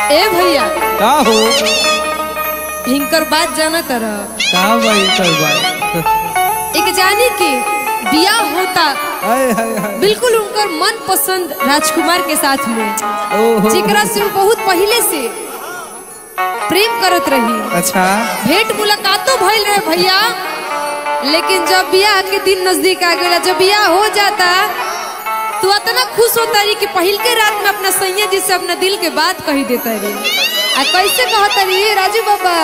ए भैया का हो हिंकर बात जाना तर का भाई कर भाई एक जानी के बियाह होता हाय हाय हाय बिल्कुल उनकर मन पसंद राजकुमार के साथ में ओहो जेकरा से वो बहुत पहले से प्रेम करत रही अच्छा भेंट मुलाकातों भइल रहे भैया लेकिन जब बियाह के दिन नजदीक आ गया जब बियाह हो जाता तो इतना खुश होता रही कि पहिल के रात में अपना सैया जी से अपना दिल के बात कही देता रही आ कैसे कहता रही राजू बाबा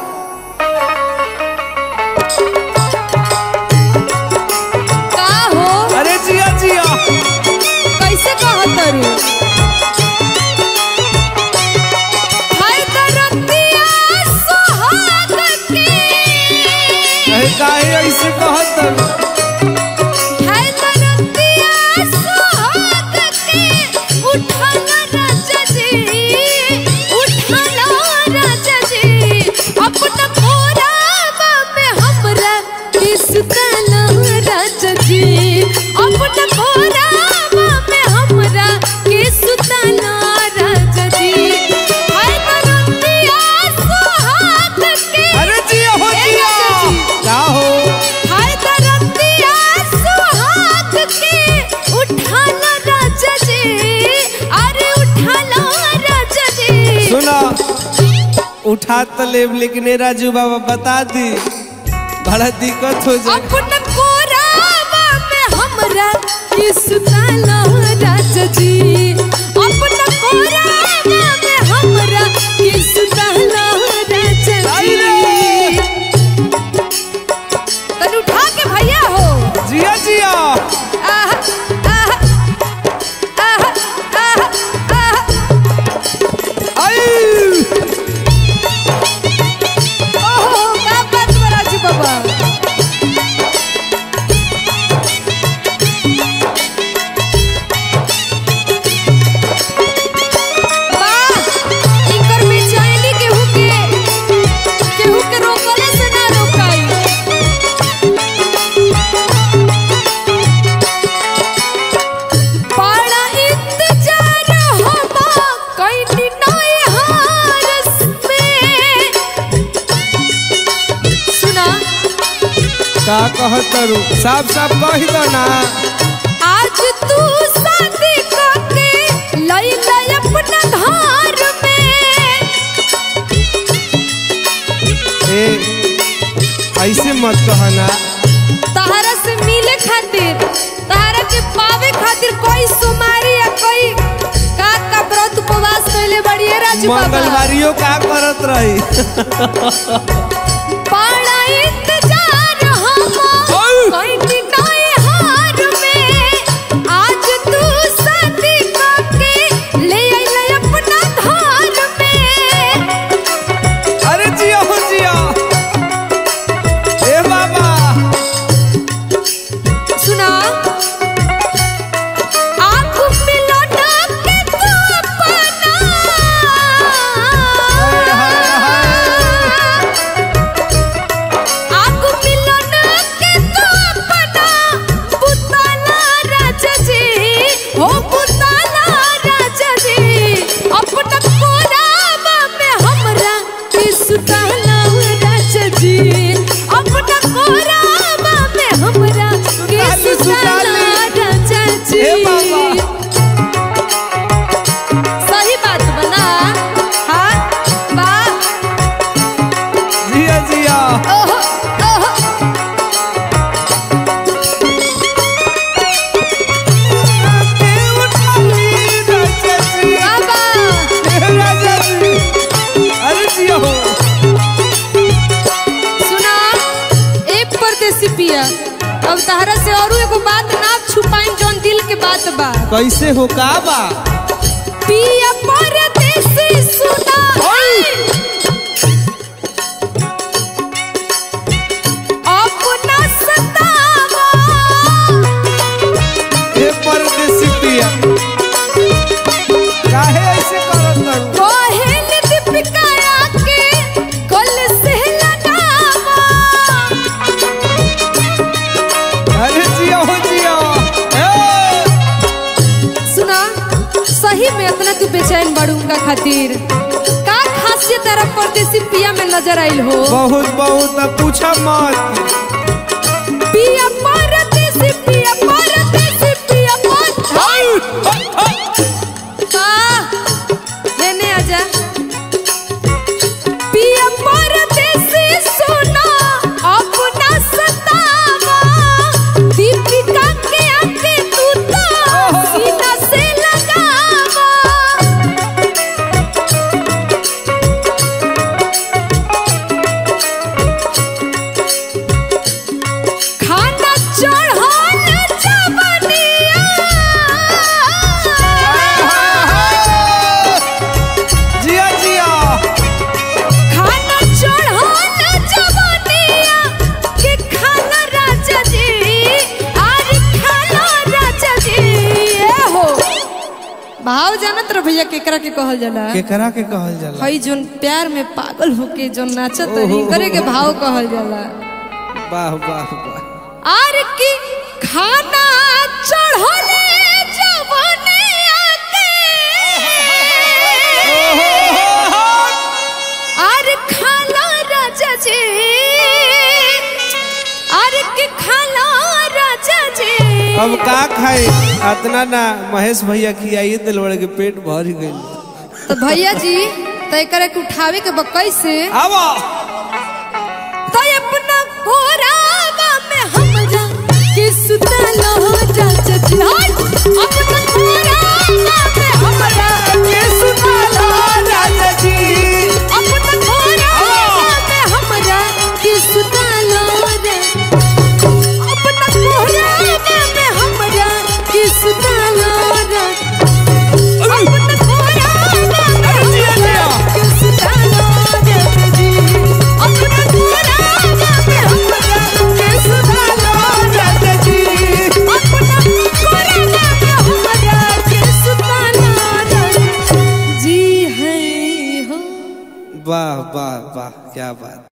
का हो अरे जिया जिया कैसे कहता रू हाय दरदिया सुहाग के अरे काहे ऐसे कहत हाय दरदिया सुहाग के उठाना राजा जी उठाना राजा जी अपना कोरावा में हमरा किसताना राजा जी अपना कोरावा में हमरा किसताना राजा जी हाय दरदिया सुहाग के अरे जिया हो ए जिया राजा जी। का हो हाय दरदिया सुहाग के उठाना राजा जी अरे उठाना राजा जी सुना उठा तो लेब लेकिन ए राजू बाबा बता दी बड़ा दिक्कत हो जाए अपन कोरावा में हमरा किसताना राजा जी अपन कोरावा में हमरा किसताना राजा आई जी रे। तन उठा के भैया हो जिया जिया आहा, आहा, आहा, आहा, आहा। आई ओहो, का बात बा राजू बाबा? वाह, इनकर बेचैनी केहू के- केहू के रोकले से ना रोकाई। बड़ा इंतजार हमा कइनी नई हारस में। सुना का कहत रू साफ साफ कह दो ना आज तू शादी करके लई लई अपना घर में ए ऐसे मत कह ना तहरा से मिले खातिर तहरा के पावे खातिर कोई सुमारी या कोई का का व्रत उपवास कैले बड़ी है राजू बाबा मंगलवारियों का करत रही बड़ा इंतजार हमा ओय! कइनी नई हार में आज तू शादी करके ले आई लई अपना घर में अरे जिया हो जिया ए बाबा सुना आँख मिलो ना के तू अपना हाय, हाय, आँख मिलो ना के तू अपना पुताना राजा जी हो पुताना राजा जी अपना कोरावा में हमरा किसताना राजा जी अपना कोरावा में हमरा किसताना राजा जी ए बाबा। सही बात बना हाँ बा जिया जिया ओहो ओहो ए उठाई राजा जी बाबा ए राजा जी अरे जिया हो सुना एक परदेसी पिया अब तहरा से औरू एगो बात ना छुपाई जौन दिल के बात बा कैसे हो का बा पिया परदेसी सुना अपना सतावा ए परदेसी पिया काहे ऐसे करत रही कोहेल दीपिका के कल से लगावा अरे जिया हो जिया ए सुना सही में इतना तू बेचैन बड़ू उनका खातिर बाते तेरा परदेसी पिया में नजर आइल हो बहुत बहुत अब पूछा मत पिया परदेसी पिया परदेसी पिया पर लेने आजा पिया परदेसी सुना अपना सतावा दीपिका के आके तू तो सीना से लगावा खाना चढ़ाना जवनिया जिया जिया खाना चढ़ाना जवनिया के खाना राजा जी अरे खाना राजा जी ए हो भाव जानत रह भैया केकरा के कहल जाला केकरा के कहल जाला हई जोन प्यार में पागल होके जोन नाचत ओहो। रही करे के भाव कहल जाला वाह वाह वाह आर की खाना चढ़ले जवनिया के आर खाना राजा जी आर की खाना राजा जी अब का खाए अतना ना महेश भैया खियाइए दिल बड़े के पेट भर गई तो भैया जी तय करे के उठावे के बकई से आवा तो अपना कोरावा में हमरा के सुतलो राजा जी हट अपना कोरावा में हमरा के सुतलो राजा जी अपना कोरावा में हमरा के सुतलो रे अपना कोरावा में हमरा के सुतलो रे अपना कोरावा में हमरा के सुतलो रे जी अपना कोरावा में हमरा के सुतलो रे जी अपना कोरावा में हमरा के सुतलो रे जी है हो वाह वाह वाह क्या बात